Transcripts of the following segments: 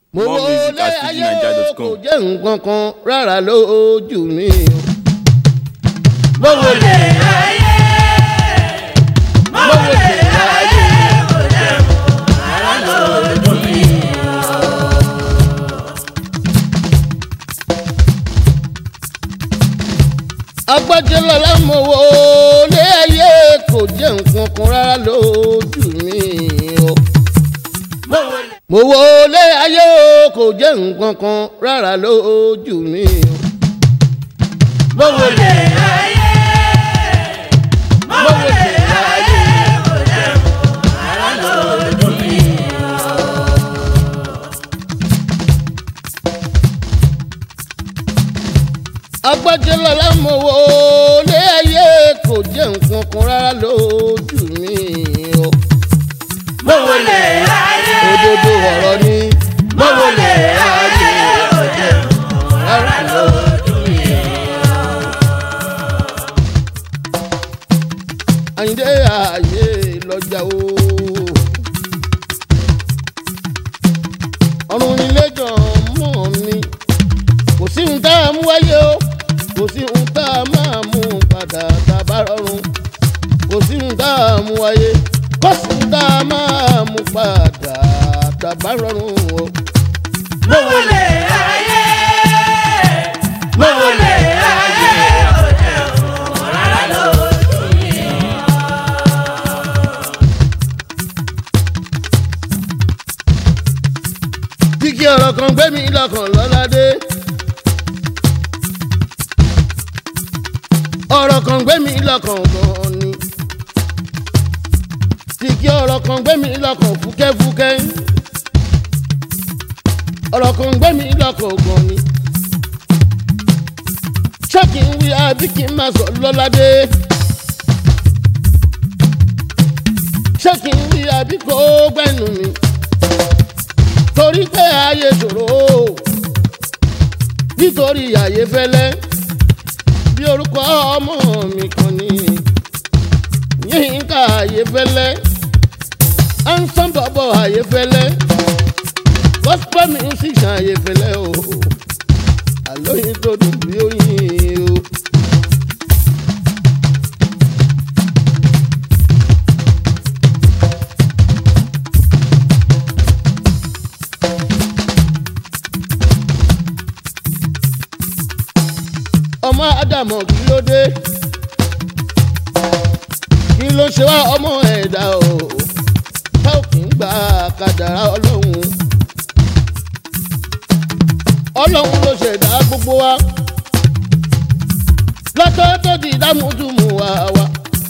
mo More wo music lé at ayé o fujininja.com. kò jẹ́ nǹkan kan rárá lójú mi o. mo wo lé ayé mo wo lé ayé kò jẹ́ rárá lójú mi o. agbájẹ́lọ́lá mo wo lé ayé kò jẹ́ nǹkan kan rárá lójú mi o mo wo lé ayé o kò jẹ́ nǹkan kan rárá lójú mi o. mo wo lé ayé mo wo lé ayé kò jẹ́ nǹkan rárá lójú mi o. agbájẹ́lọ́lá mo wo lé ayé kò jẹ́ nǹkan kan rárá lójú mi o. mo wo lé ayé òdodo ọ̀rọ̀ ni mo wo lé ayé kò jẹ́ nǹkan rárá lójú mi o. àyíndé ayé lọ́jà o. ọ̀run nílé jọ mọ́ mi kò sí ohun tá a mú wáyé o kò sí ohun tá a máa mú padà tá a bá rọrùn kò sí ohun tá a mú wáyé kò sí ohun tá a máa mú padà tá a bá rọrùn o. mo wo lè ayé mo wo lè ayé kò jẹ́ òun rárá lójú mi. kíkí ọ̀rọ̀ kan gbé mi lọ́kàn lọ́ládé. ọ̀rọ̀ kan gbé mi lọ́kàn gan ni. kíkí ọ̀rọ̀ kan gbé mi lọ́kàn fúkẹ́fúkẹ́. ọ̀rọ̀ kan gbé mi lọ́kàn gan ni. ṣé kí n wí àbí kí n máa sọ lọ́ládé. ṣé kí n wí àbí kó gbẹ́nu mi torí pé ayé ṣòro nítorí ayé fẹ́lẹ́ bí orúkọ ọmọ mi kan ní yínká ayé fẹ́lẹ́ ansan bọ̀bọ̀ ayé fẹ́lẹ́ gospel music ayé fẹ́lẹ́ o àlóyìn tó dùn bí oyin o. ọmọ ádámọ̀ kí ló dé kí ló ṣe wá ọmọ ẹ̀dá o tá ò kì í gba kádàrá ọlọ́run ọlọ́run ló ṣẹ̀dá gbogbo wa lọ́tọ́ tó di dámúdùmù wa wa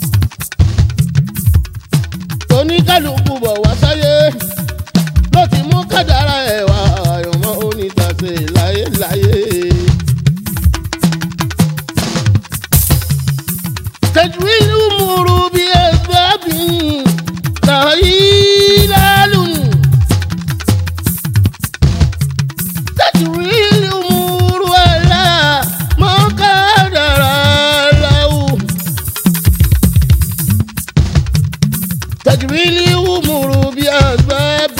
oníkálukú bọ̀ wá sáyé ló ti mú kádàrá ẹ̀ wá àyànmọ́ onítàsé láyéláyé. تجويل أمور بأسباب تهيلال تجويل أمور على ما قدر له تجويل أمور بأسباب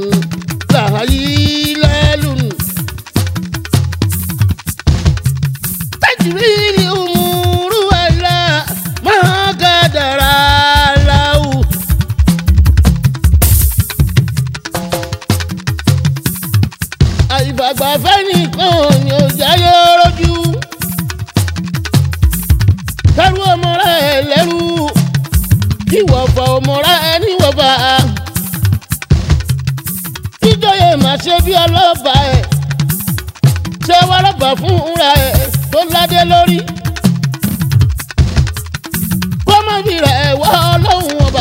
تهيلال تجويل أمور على ما قدر له àìfàgbàfẹ́ nìkan ni ò jáyé rojú kẹrù ọmọ rẹ lẹ́rú ìwọ̀fọ̀ ọmọ rẹ níwọ̀fà kíjọyè má ṣe bí ọlọ́ba ẹ̀ ṣé wọ́rọ̀bà fún ra ẹ̀ tó ládé lórí kọ́mọ́bìrà ẹ̀ wá ọlọ́run ọba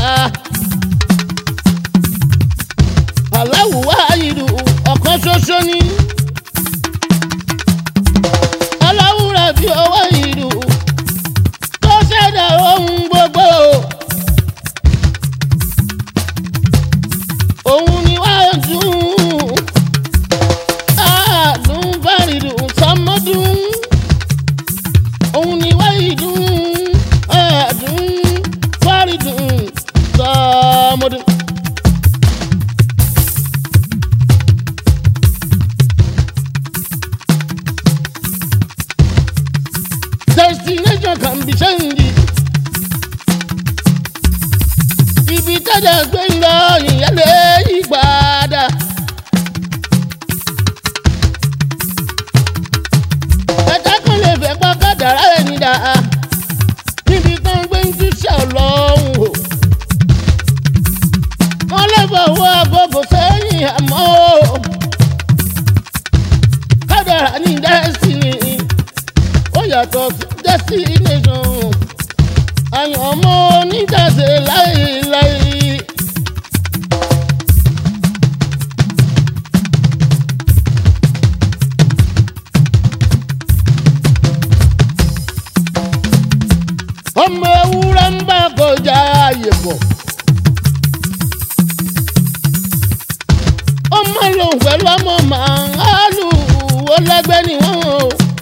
aláwù wáyìlú ọ̀kan ṣoṣo ni aláwùrà bí ọwọ́ ìlú tó ṣẹ̀dá ohun gbogbo òun ni wá dùn àádùn bárìdùn sọmọdún òun ni wá ìdùn àádùn bárìdùn sọmọdún. dẹ̀ gbé ń lọ ìyálé ìgbàdà. ẹ̀ka kan lè fẹ́ pa kádàrá ẹni dà níbi kan gbé ń túṣà ọlọ́run o. wọ́n lè fọwọ́ agogo sẹ́yìn àmọ́ o. kádàrá ní destiny ó yàtọ̀ sí destination àyàn ọmọ oníjàse láéláé. ọmọ ewúrẹ́ ń bá kọjá ààyè bọ̀. ọmọ lòun pẹ̀lú ọmọ màálù ó lẹ́gbẹ́ ni wọ́n o.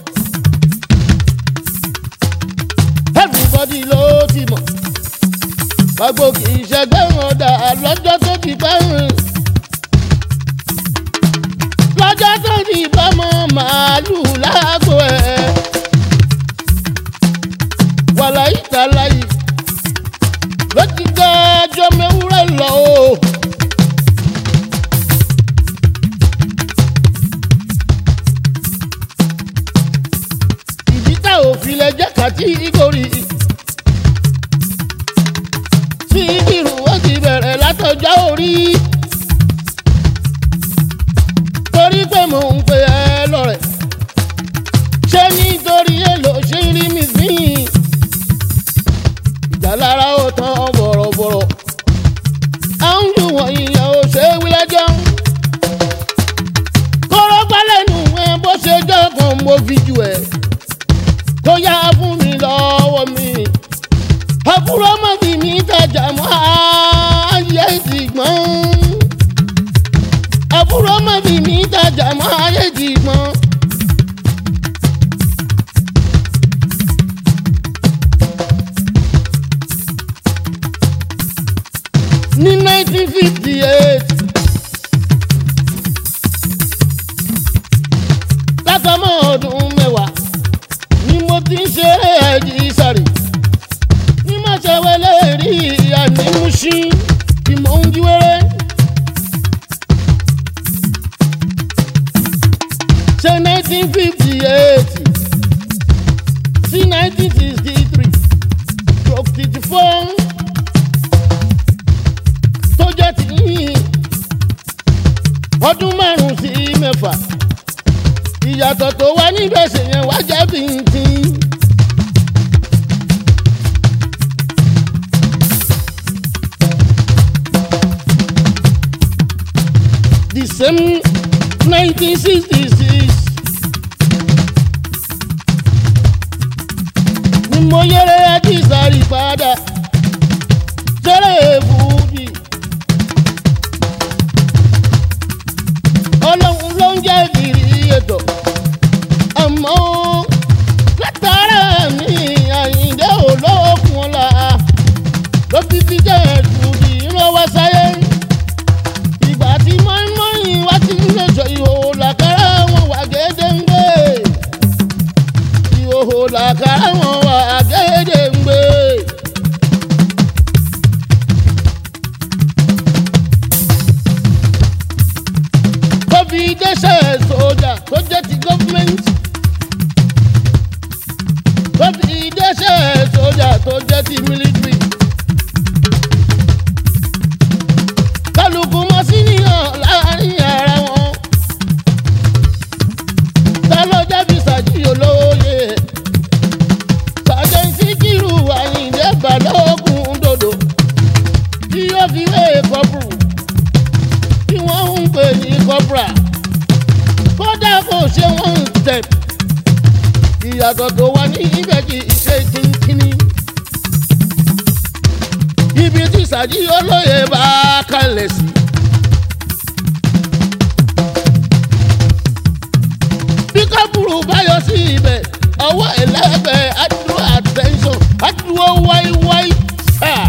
everybody ló ti mọ̀. gbogbo kì í ṣẹgbẹ́ wọn dà lọ́jọ́ tó ti pẹ́ hàn. lọ́jọ́ tó ti bọ́mọ màálù lágbo ẹ̀. wàláyé tàláyé ló ti gbọ́ ọjọ́ mẹ́wúrẹ́ lọ o. ìdí tá òfin lẹ jẹ́ kàtí ìgòrì. sí ìdìrú wọ́n ti bẹ̀rẹ̀ látọjọ́ orí. torí pé mò ń pe ẹ lọ́rẹ̀. ṣé nítorí èlò ṣe ń rí mi sí i. ìjà lára ó tán bọ̀rọ̀bọ̀rọ̀. à ń lù wọ̀nyí yẹn ò ṣe é wí lẹ́jọ́. kọ́rọ́ pálẹ̀nù ẹ bó ṣe jọ́ kan mo fi jù ẹ̀ tó yá fún mi lọ́wọ́ mi. àbúrò má fi mi tajà mọ́ ayé ti gbọ́n. àbúrò má fi mi tajà mọ́ ayé ti gbọ́n. ní nineteen fifty eight látọmọ ọdún mẹ́wàá ni mo ti ń ṣeré ẹ̀jì sàrè ní má ṣe wẹlé rí ànímúṣí tí mò ń jí wẹ́rẹ́. ṣe nineteen fifty eight sí nineteen sixty three stroke fifty four tó jẹ́ ti yín ọdún márùn-ún sí mẹ́fà ìyàtọ̀ tó wá níbẹ̀ ṣèyẹn wá jẹ́ bíntín. the same nineteen sixty six ni mo yẹrẹ ajísàrí padà jẹ́rẹ̀ èbúdì. ọlọ́run ló ń jẹ́ ìrírí ètò àmọ́ látara mi àyíǹde olókun ọ̀la ló fi fi jẹ́ ìdùnnú ìrànwọ́ sáyé ìgbà tí mọ́ínmọ́ín wá ti ń lè sọ ìhòòhò làkàrà wọn wà gédéǹgbé ìhòòhò làkàrà wọn wà gédéǹgbé. tó fi dẹ́sẹ̀ sójà tó jẹ́ ti gọ́fíńmẹ́ǹtì. tó fi dẹ́sẹ̀ sójà tó jẹ́ ti mílítírì. kálukú mọ́ sí níyàn láàrin ara wọn. ta ló jábí sàjí olóye. sàjẹ́ǹsì kìrù àyìndé balógun dòdò. tí yóò fi wé kọ́pùrù tí wọ́n ń pè ní cobra kódà kò ṣe wọ́n ń tẹ̀. ìyàtọ̀ tó wà ní ibẹ̀ kì í ṣe kínkínní. ibi tí sàjí olóye bá kalẹ̀ sí. bí kábùrù bá yọ sí ibẹ̀ ọwọ́ ẹlẹ́gbẹ̀ẹ́ adúró attention adúró wáíwáí sáà.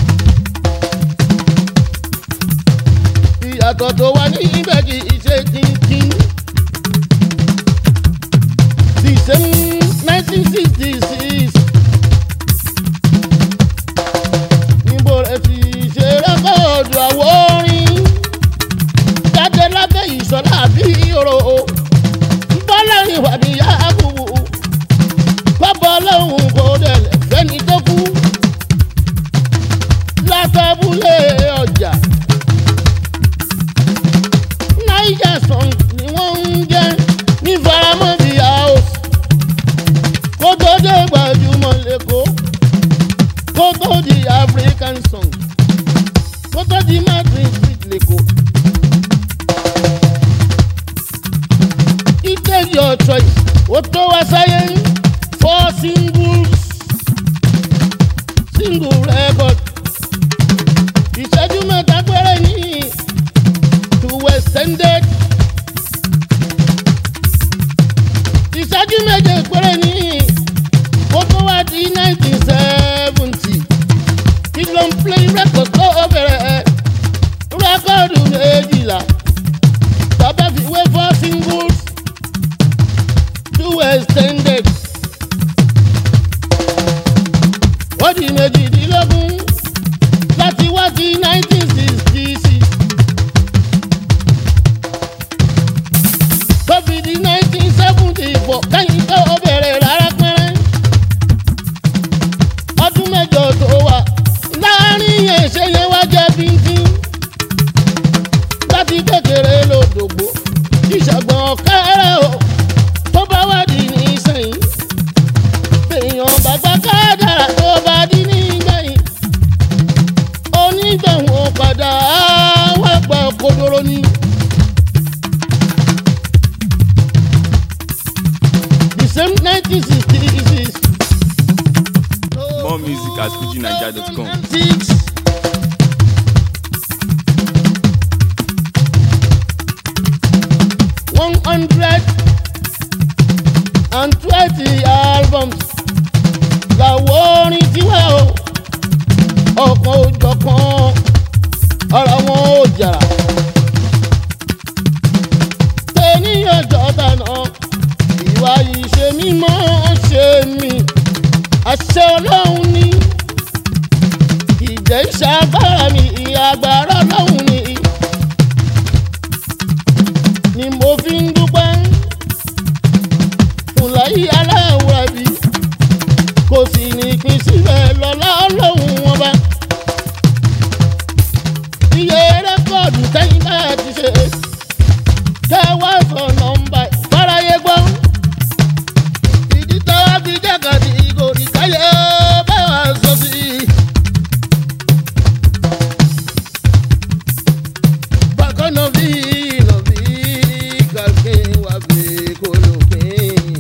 ìyàtọ̀ tó wà ní ibẹ̀ kì í ṣe kínkín. the same nineteen sixty six níbo rẹ̀ ti ṣe rẹ́kọ̀ your choice ó tó wá sáyé four singles single record ìṣẹ́jú mẹ́ta péré ní to extended ìṣẹ́jú méje péré ní ó tó wá di nineteen seventy kí ló ń play record tó bẹ̀rẹ̀ rẹ́kọ̀dù méjìlá tọ́bẹ̀ fi wé four singles two extended ó di méjìdínlógún láti wá sí nineteen sixty six tó fi di nineteen seventy four kẹ́yìn tó bẹ̀rẹ̀ rárá pẹ́rẹ́ ọdún mẹ́jọ tó wà láàrin yẹn ṣe yẹn wá jẹ́ bíntín láti kékeré lòdògbò ìṣàgbọ̀n kẹ́rẹ́ o tó bá wà dì ní sẹ́yìn èèyàn bàbá kádàrà tó bá dì ní gbẹ̀yìn onígbẹ̀wọ̀n padà wá gba kodoro ni. the same nineteen sixty six. More music at fujinaija.com. Six. One hundred and twenty albums làwọn orin tiwa o ọ̀kan òjọ̀kan ọ̀rọ̀ wọn ò jàrà. tẹ̀níyàn jọ̀dá náà ìwà ìṣe mímọ́ ṣe mí àṣẹ ọlọ́run ní ìjẹ́ ìṣàgbára mi ìyàgbára ọlọ́run ní ni mo fi ń dúpẹ́ fúnláyé aláwọ̀ àbí kò sì ní pín síbẹ̀ lọ́lá ọlọ́run wọn bá iye rẹ́kọ̀dù tẹ́yìn bá ti ṣe kẹwàá sọ nọ́mbà fáráyé gbọ́ ìdí tó wá fi jákàtì ìgòrì káyé bá wà sọ sí i. bákan náà bí iná bí kàkí wà bí kólópin.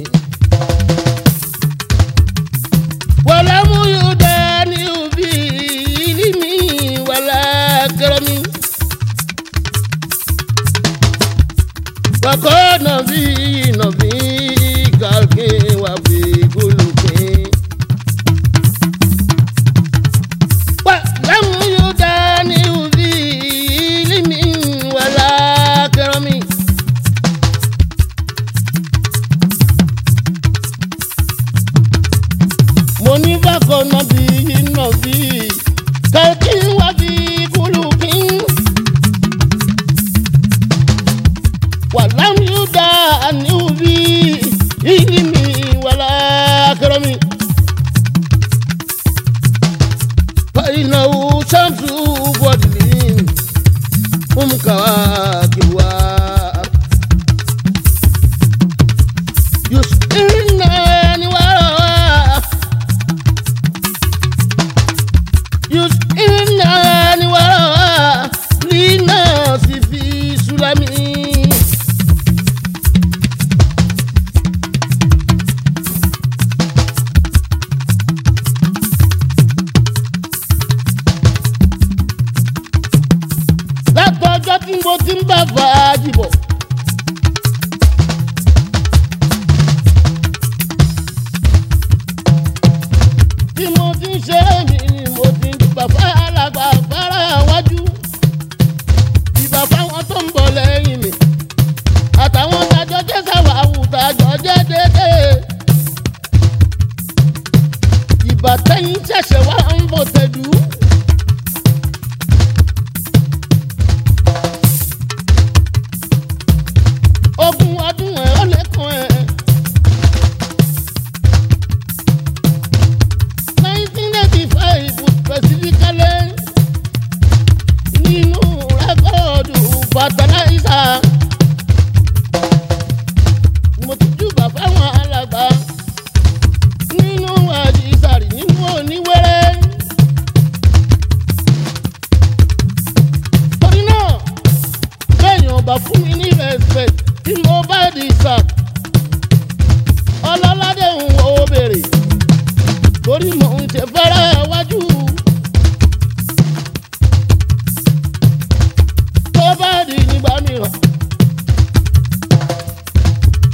wàlá mú yóò dá ní òbí ilé mi wàlá kẹrẹ mi. bákan náà bí iná bí kàkí wà bí kólópin. wàlá mú yóò dá ní òbí ilé mi wàlá kẹrẹ mi. mo ní bákan náà bí iná bí kàkí wà bí kólópin. ولم يدعني بي علمي ولا كرمي فإنه شمس فضل هم كواكبها يسئلني وراء يسئلني وراء للناس في سلمي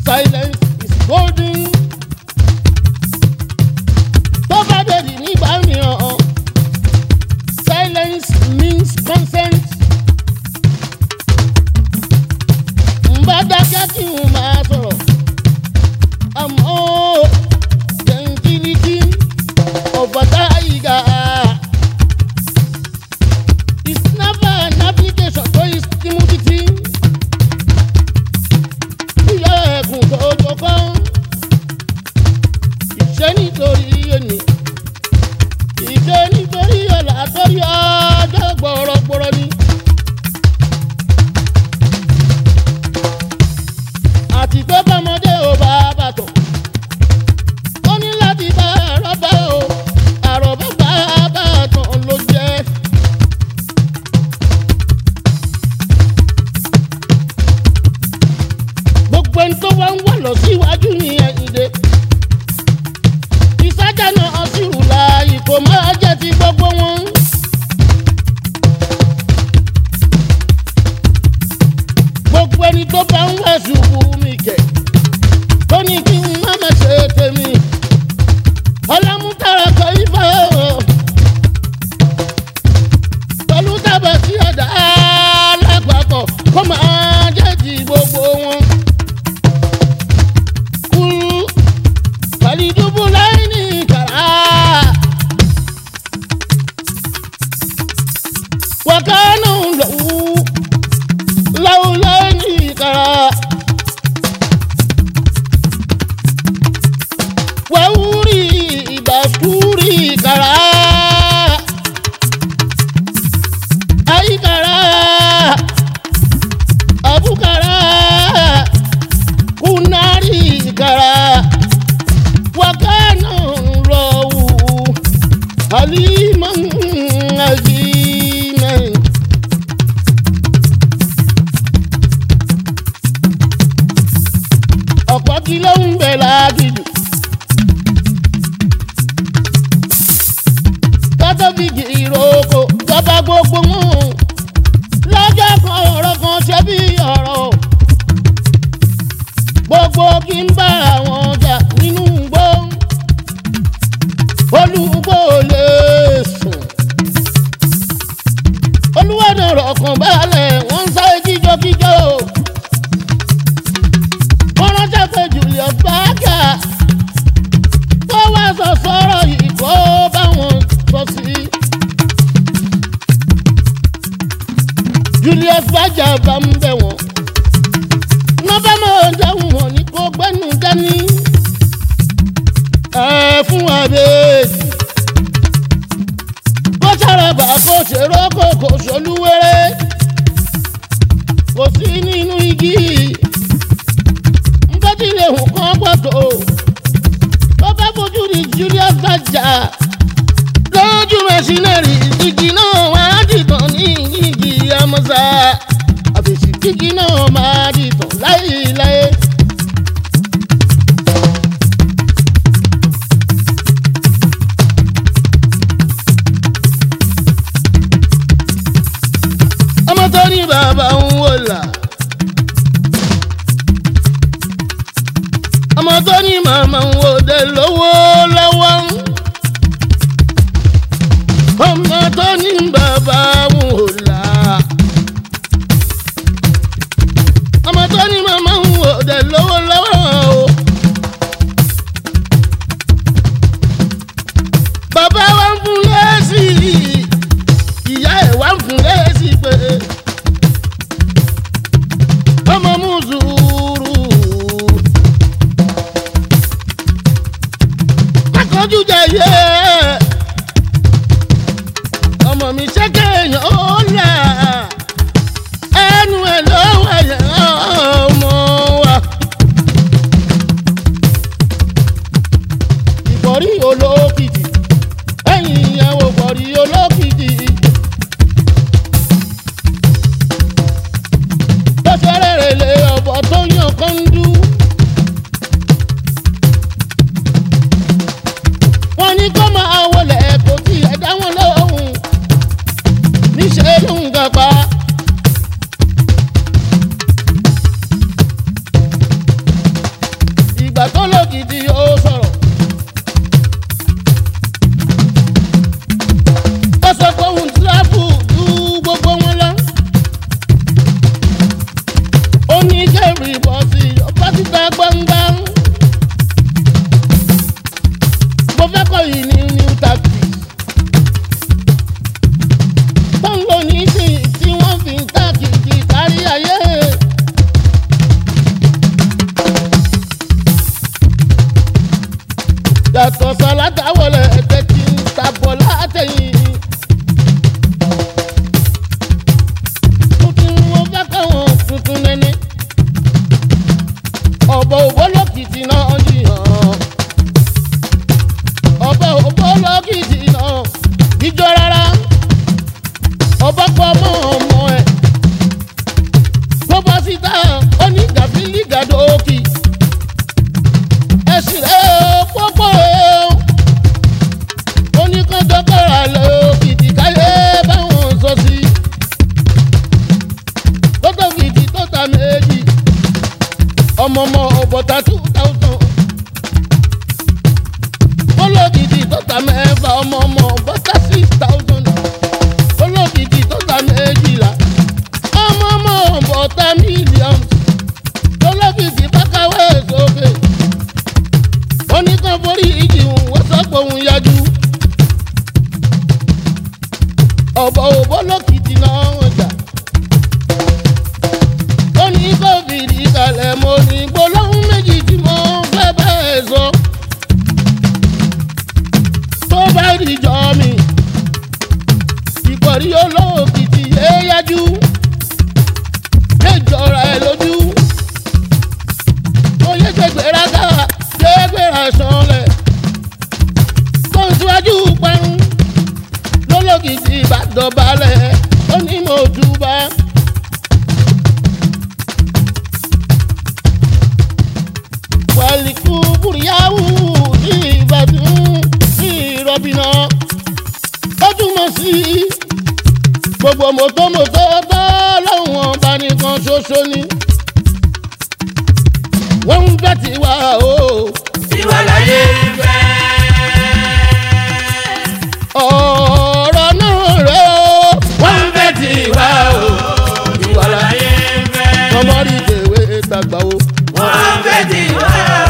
silence is golden. tó bá dèrè nígbà mìíràn silence means consent. ń bá dákẹ́ kí n máa sọ̀rọ̀ àmọ́ gentility of a tiger is never an application to his timidity. Ìyá ẹ̀kún tó jọkọ́, ìṣe nítorí ẹni, ìṣe nítorí ọ̀là torí ọjọ́ gbọ̀rọ̀gbọ̀rọ̀ ni. Àti pé bọ́mọdé ò bá bàtọ̀, ó ní láti bá àrọ́bá o, àrọ́bá bá bàtàn ló jẹ́. gbogbo ẹni tó wá ń wà lọ síwájú ní ẹ̀yìndé. ìsájà náà sì rù láàyè kò máa jẹ́ ti gbogbo wọn. gbogbo ẹni tó bá ń wá ṣubú mi kẹ̀ tó ní kí n má má ṣe tèmi. ọlámútàrà kọ ifá o pẹ̀lú dábàá sí ọ̀dà alápapọ̀ kó máa jẹ́ ti gbogbo wọn. kúrú kàlídùbù láì ní kàrá. wàkánù lòwú láwù láì ní kàrá. wàhúrì ìbàkúrì kàrá. ayíkàrá abúkàrá kúnárì kàrá wákàánà rọ̀wù àlímọ̀ àjímẹ̀. ọ̀pọ̀ kí ló ń bẹ̀ lágìjù. kátólíìkì ìrókò jọba gbogbo wọn lọ́jọ́ kan ọ̀rọ̀ kan ṣe bí ọ̀rọ̀ gbogbo kí n bá àwọn ọjà nínú igbó olùgbò lè sùn olùwádìí ọ̀rọ̀ kan balẹ̀ wọ́n ń sáré kíjokíjo wọ́n ránṣẹ́ pé Julius Berger tó wá sọ sọ́rọ̀ yìí kó báwọn sọ sí. Julius Berger bá ń bẹ̀ wọ́n. wọ́n bá máa dáhùn wọn ní kó gbẹ́nu dání. ẹ fún àbẹ́ẹ̀dì. kó sàràbà kó ṣèrò kó kò ṣolúwẹ́rẹ́. kò sí nínú igi. nǹkan tí lè hùn kán pọ̀tò. tó bá fojú di Julius Berger. lójú mẹ́sínẹ́rì igi náà wá dìtàn ní igi amọ̀sá. àfẹ̀sí kíkí náà máa dìtàn láéláé. ọmọ tó ní bàbá ń wò là. ọmọ tó ní màmá ń wò dé lówó lọ́wọ́. ọmọ tó ní bàbá ń wò là. ọmọ tó ní màmá ń wò dé lówó lọ́wọ́ o. bàbá wa ń fún lẹ́sì ìyá ẹ̀ wá ń fún lẹ́sì pé ọmọ mú sùúrù. akọ́jú jẹ yẹ ọmọ mi ṣe olókìtì ó sọ̀rọ̀. ó sọ pé òun tíráfù ju gbogbo wọn lọ. ó ní kẹ́rì bọ́ sí ọba títa gbọ̀ngbọ̀n. mo fẹ́ kọ́ yìí ní new tactics. tó ń lò ní sí tí wọ́n fi ń tàkìtì kárí ayé. yàtọ̀ sọ̀látà wọlé ẹ̀tẹ́ tí ń tabọ̀ látẹ̀yìn. tuntun wo fẹ́ káwọn tuntun nẹ́ni. ọ̀bọ̀ òbólókìtì náà yíyan. ọ̀bọ̀ òbólókìtì náà jíjọ rárá. ọ̀bọ̀ pọ̀ mọ́ ọmọ ẹ̀. tó bọ́ síta ó ní gàfílì gàdókì ẹsìn rẹ pópó oníkanjọkọra lọ kìtì káyé báwọn sọ sí kótó fìdí tó ta méjì ọmọọmọ ọbọta two thousand olókìtì tó ta mẹ́fà ọmọọmọ ọbọta six thousand olókìtì tó ta méjìlá ọmọọmọ ọbọta mílíọ̀nù olókìtì bá káwé sókè oníkan forí ìjìhùn wọ́n sọ́pọ̀ òun yájú. ọ̀bọ̀ òbó lókìtì náà wọ́n jà. ó ní kófìdì kalẹ̀ mo ní gbólóhùn méjì tí mo fẹ́ bẹ́ẹ̀ sọ. tó bá dìjọ́ mi ìkọ̀rí olókìtì yé yájú. yé jọra ẹ lójú. ó yẹ gbẹgbẹrẹ ká gbẹgbẹrẹ sọlẹ. tó ń síwájú parun lólókìtì ìbàdàn balẹ̀ ó ní mo túbà. wàlíkù bùrìyàwó ní ìbàdàn ní ìrọ̀bìnà ó túmọ̀ sí gbogbo mọ́tòmọ́tò tó lọ́wọ́n ọba nìkan ṣoṣo ni wọ́n ń bẹ́ tiwa o. Tiwa láyé fẹ́. ọ̀rọ̀ náà rẹ̀ o. Wọ́n ń fẹ́ tiwa o. Tiwa láyé fẹ́. ọmọ rí ìdèwé gbàgbà o. Wọ́n ń fẹ́ tiwa o.